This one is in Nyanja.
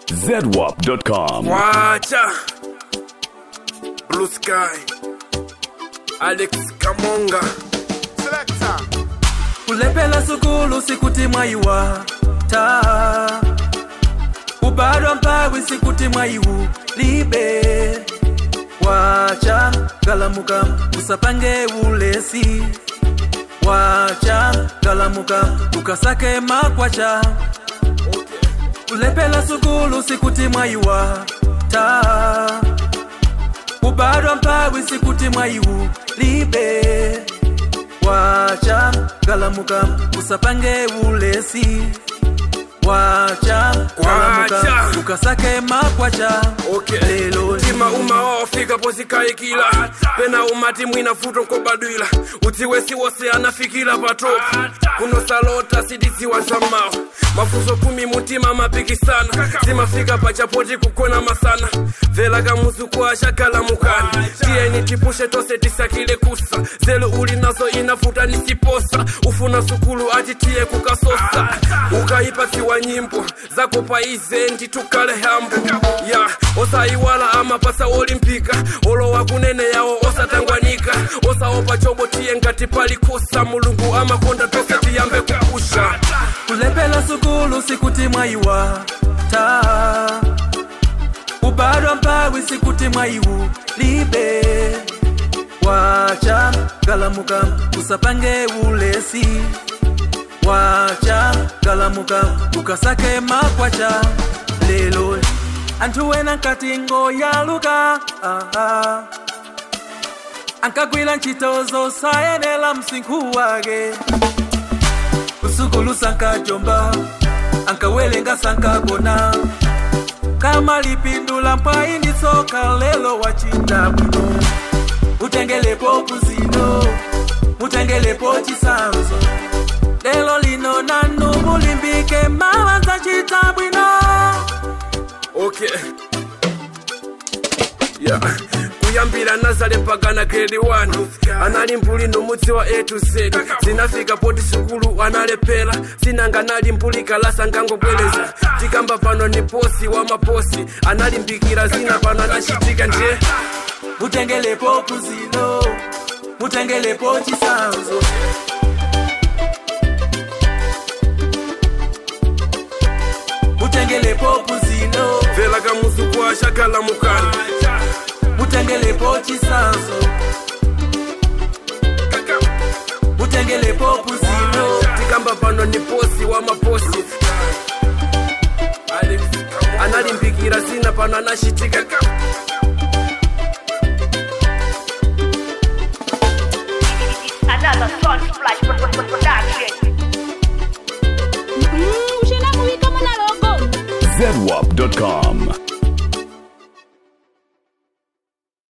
zedwap.com. Wacha Blue Sky Alex Kamonga kulepela sukulu sikuti mwaiwa ta ubadwa mpawi sikuti mwaiwu libe wacha galamuka usapange ulesi wacha galamuka ukasake makwacha kulepela sukulu sikuti mwaiwa ta ubadwa mpawi sikuti mwaiwu libe wacha galamuka usapange ulesi wacha galamuka Wacha. ukasake makwacha Okay. lelo tima uma wawafika pozikayikila pena umati mwina futo nkobadwila utiwesi wose anafikila patopu kunosalota sidiziwa zamawo mafuso kumi mutima mapikisana zimafika pachapoti kukona masana vela kamuzuku ashagalamukani tiyeni tipushe tose tisakile kusa zelu uli nazo inafuta nisiposa ufuna sukulu ati tiye kukasosa ukaipatsiwa nyimbo zakupaize nditukale hambo ya osaiwala amapasa olimpika olowa kunene yawo osatangwanika osaopa chobo tiye ngati palikosa mulungu amakonda tose tiyambe kupusha kulepela sukulu sikuti mwaiwa ta ubadwa mpawi sikuti mwaiwu libe wacha galamuka usapange ulesi wacha galamuka ukasake makwacha lelo anthu wena nkatingo yaluka ah, ah. ankagwira ntchito zosayenera msinkhu wake kusukulu sankajomba ankawelenga sankagona kama lipindula mpwayi ndi tsoka lelo wachita bwino mutengelepo kuzino mutengelepo chisanzo lelo lino nanu mulimbike mawanza chita bwino okay yeah. kuyambira nazale mpaka na grade 1 anali mbuli nomudzi wa a to z zinafika poti sukulu analepera zinanga nali mbuli kalasa ngangobwereza tikamba pano ni posi wa maposi analimbikira zina pano anachitika nje mutengelepo kuzino mutengelepo chisanzo mutengelepo kuzino vela kamuzuku ashagalamukani mutengelepo chisanzo mutengelepo kuzino tikamba pano ni posi wa maposi analimbikira zina pano anachitika Another Sunsplash production. Mm, ushena muwika muna logo zedwap.com.